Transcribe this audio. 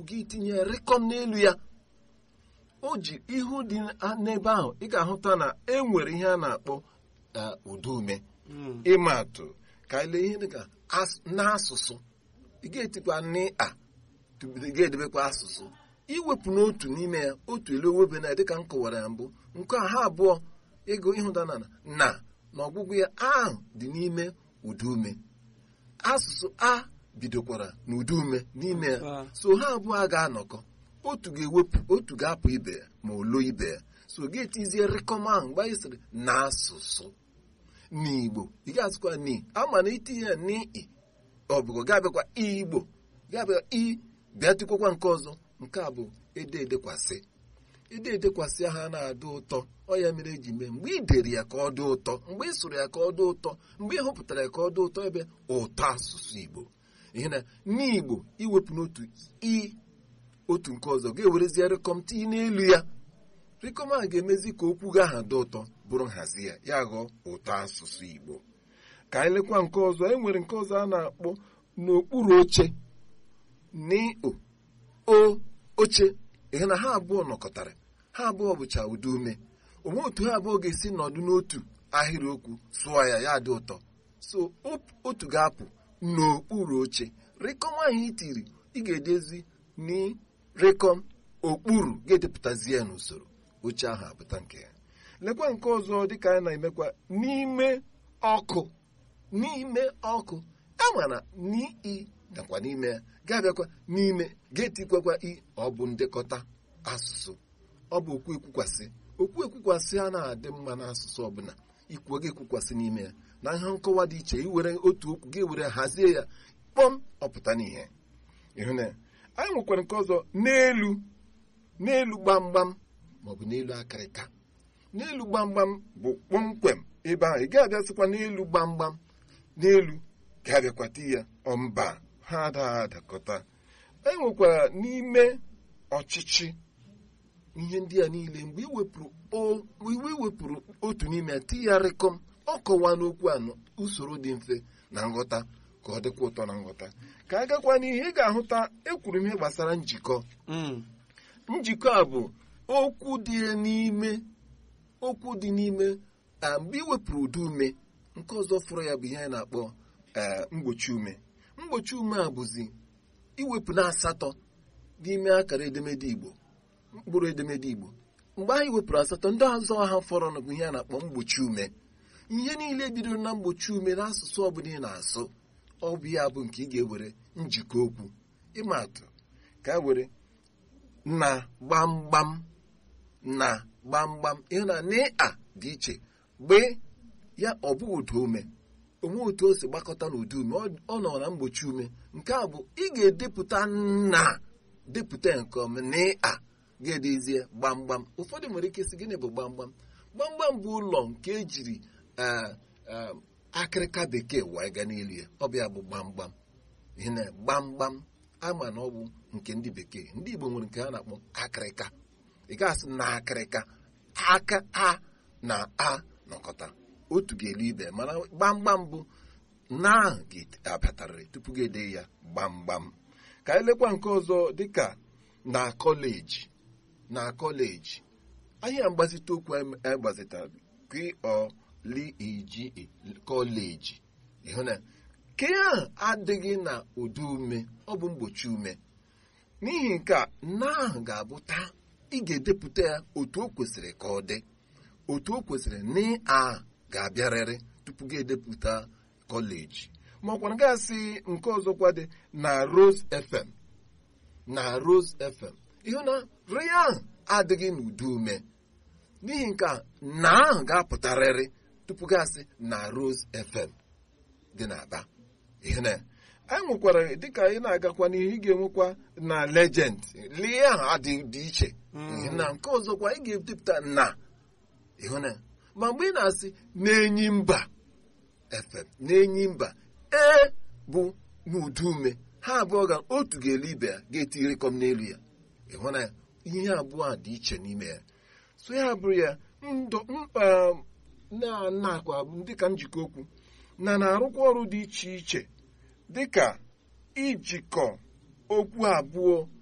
gị tinye rịkọm n'elu ya o ji ihu dị n'ebe ahụ ị ga-ahụta na e nwere ihe a na-akpọ udume ịma atụ ka ele ihe dịka n'asụsụ ị ga-etikwa n'ịa ị ga-edebekwa asụsụ iwepụ n'otu n'ime ya otu elu owebe na dịka m kọwara ya mbụ nke a ha abụọ ego ịhụta na na na ọgwụgwụ ya ahụ dị n'ime udume asụsụ a bidokwara n'udume n'ime ya so ha abụọ ga-anọkọ otu ga-ewepụ otu ga-apụ ibe ya ma olo ibe ya so ga-etizie rịkọm ahụ mgbe anyị sịrị n'asụsụ n'igbo ị ga-asịkwa ni ama na itinye ya n'i ọbụgo ga-abịakwa igbo ga-abịa i bịa tikwakwa nke ọzọ nke a bụ ede edekwasị ede edekwasị ha na-adị ụtọ ọ ya mere eji mee mgbe ị dere ya ka ọ dị ụtọ mgbe ị sụrụ ya ka ọ dị ụtọ mgbe ị hụpụtara ya ka ọ dị ụtọ ebe ụtọ asụsụ igbo ihe na n'igbo iwepụ n'otu i otu nke ọzọ ga-ewerezie rịkọm tinye n'elu ya rịkọm ahụ ga-emezi ka okwu gị aha dị ụtọ bụrụ nhazi ya ya ghọọ ụtọ asụsụ igbo ka anyị lekwa nke ọzọ e nwere nke ọzọ a na-akpọ n'okpuru oche n'o o oche ihe na ha abụọ nọkọtara ha abụọ bụcha ụdị ume onwe otu ha abụọ ga-esi nọdụ n'otu ahịrịokwu sụọ ya ya dị ụtọ so otu ga-apụ n'okpuru oche rịkọm ahụ itiri ị ga-edezi n'rịkọm okpuru ga-edepụtazi ya n'usoro oche ahụ apụta nke ya lekwa nke ọzọ dịka anyị na-emekwa n'ime ọkụ n'ime ọkụ amara n'i nakwa n'ime ya ga-abịakwa n'ime ga-etikwakwa i ọ bụ ndekọta asụsụ ọ bụ okwu ekwukwasị okwu ekwukwasị a na-adị mma n'asụsụ ọbụla ikwuo ga-ekwukwasị n'ime ya na ihe nkọwa dị iche iwere otu okwu ga-ewere hazie ya kpọm ọpụta n'ihe ịhụ na anyị nwekwara nke ọzọ n'elu n'elu gbamgbam maọbụ n'elu akịrịka n'elu gbamgbam bụ kpọmkwem ebe ahụ ị ga-abịasịkwa n'elu gbamgbam n'elu ga-abịakwata ya ọmba ha adaghị adakọta e nwekwara n'ime ọchịchị ihe ndị a niile mgbe iwepụrụ otu n'ime ya tigharịkọm ọ kọwa n'okwu anọ usoro dị mfe na nghọta ka ọ dịkwa ụtọ na nghọta ka a gakwa n'ihe ị ga-ahụta ekwuru m ihe gbasara njikọ njikọ a bụ okwu dị n'ime okwu dị n'ime mgbe iwepụrụ ụdị ume nke ọzọ fụrụ ya bụ ihe a na-akpọ mgbochi ume mgbochi ume a bụzi iwepụ na asatọ n'ime akara edemede igbo mkpụrụ edemede igbo mgbe anyị wepụrụ asatọ ndị ọzọ ha fọrọ bụ ihe a na-akpọ mgbochi ume ihe niile bidoro na mgbochi ume n'asụsụ ọbụla ị na-asụ ọ bụ ya bụ nke ị ga-ewere njikọ okwu ịma atụ ka e were na gbamgbam na gbamgbam ihe na n'ịa dị iche mgbe ya ọ bụghị ụda ume onwe otu o si gbakọta n'ụdị ume ọ nọ na mgbochi ume nke a bụ ị ga-edepụta na depụta nke ọma n'ịa ga-edezie gbamgbam ụfọdụ nwere ike sị gịnị bụ gbamgbam gbamgbam bụ ụlọ nke ejiri akịrịka bekee wee gaa n'elu ya ọ bụ ya bụ gbamgbam ihe na gbamgbam ama na ọ bụ nke ndị bekee ndị igbo nwere nke ha na-akpọ akịrịka ị ga-asị na akịrịka aka a na a nọkọta otu ga-elu ibe mana gbamgbam bụ na ahụ ga-abịatarịrị tupu ga-ede ya gbamgbam ka anyị lekwa nke ọzọ dịka na kọleji na kọleji ahịa mgbazite okwu agbazitara kọleji kọleji ịhụ na ke ahụ adịghị na ụdị ume ọ bụ mgbochi ume n'ihi nke a na ahụ ga-abụ taa ị ga-edepụta ya otu o kwesịrị ka ọ dị otu o kwesịrị na a ga-abịarịrị tupu gị edepụta kọleji ma ọkwara gasị nke ọzọkwa dị na Rose FM na Rose FM ịhụ na ri ahụ adịghị n'udu ume n'ihi nke a na ahụ ga-apụtarịrị tupu gasị na Rose FM dị n'Aba ihe na anyị nwekwara dịka anyị na-agakwa n'ihe ị ga-enwekwa na legend lie ahụ adị dị iche na nke ọzọkwa ị ga-edepụta na ịhụ na ma mgbe ị na-asị na-enyi mba FM na-enyi mba ee bụ n'udu ume ha abụọ ga otu ga-elu ibe ya ga-etirikọm n'elu ya ịhụ na ihe abụọ a dị iche n'ime ya so ya bụrụ ya ndụ mkpa na-akwa dịka njikọ okwu na na-arụkwa ọrụ dị iche iche dịka ijikọ okwu abụọ